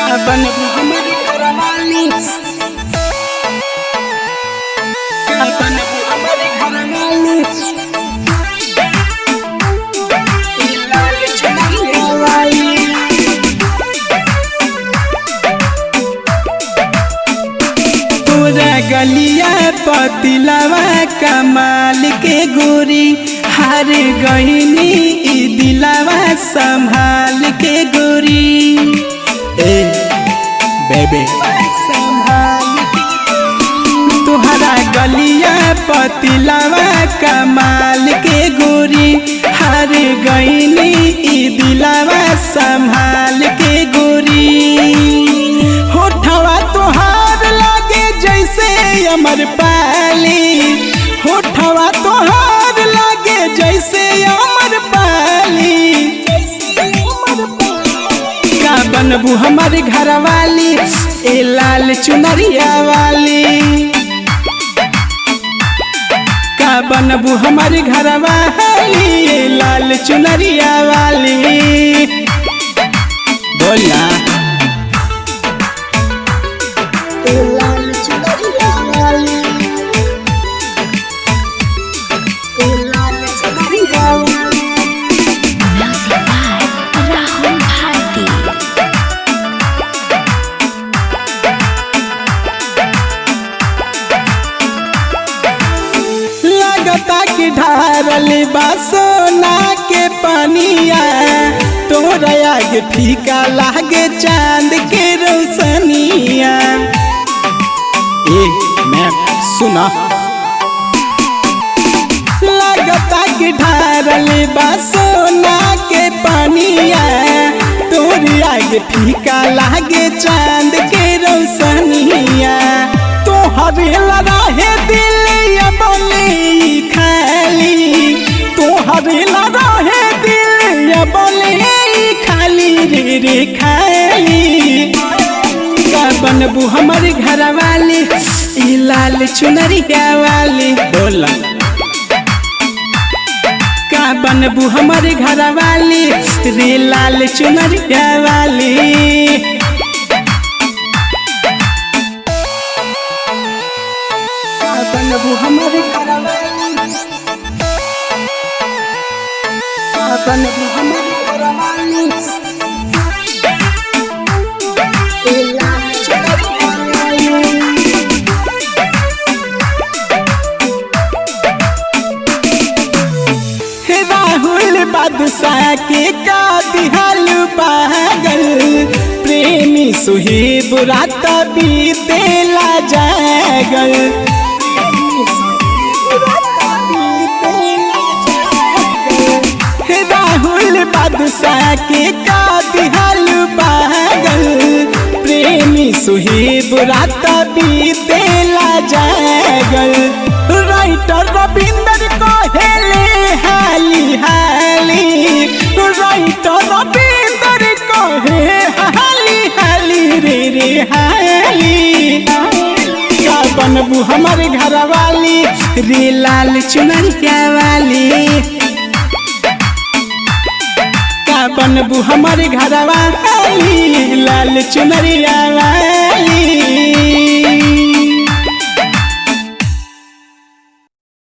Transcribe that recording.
बन हमर घरवाली बन हमर घरवाली लाल चुनरिया वाली तोरा गलिया पतिलवा कमाल के गोरी हार गईनी ई दिलवा संभाल के गोरी ए बेबे तुहरा गलिया पतिलवा कमाल के गोरी हार गईनी ई दिलवा संभाल के गोरी होठवा तोहार लागे जैसे अमर पाली होठवा तोहार लागे जैसे अमर पाली का बनबू हमार घर वाली ए लाल चुनरिया वाली का बनबू हमार घर वाली ए लाल चुनरिया वाली बोला लाल चुनरिया वाली लाल चुनरिया वाली Music by Rahul Bharti. लगता कि ढारल बा सोना के पनिया तोरा आगे फीका लागे चांद के रोशनिया ए मैं सुना लगता कि ढारल बा सोना के पनिया तोरी आगे फीका लागे चांद के रोशनिया तोहरे लड़ाहे दिल या बोले खाली तोहरे लड़ाहे दिल या बोले खाली रे रे खाली का बनबू हमारे घर वाली ई लाल चुनरिया वाली बोला का बनबू हमारे घर वाली रे लाल चुनरिया वाली का बनबू हमारे घर वाली का बनबू हमारे घर वाली लाल चुनरिया वाली हे राहुल बादशाह के का दिहाल पागल प्रेमी सुहेब रात बीतेला जागल हे राहुल बादशाह के का दिहाल पागल प्रेमी सुहेब रात बीतेला जागल राइटर रविंदर कहेले हाली हाली राइटर रविंदर कहे हाली हाली रे रे हाली का बनबू हमारे घर वाली रे लाल चुनरिया वाली का बनबू हमारे घर वाली लाल चुनरिया वाली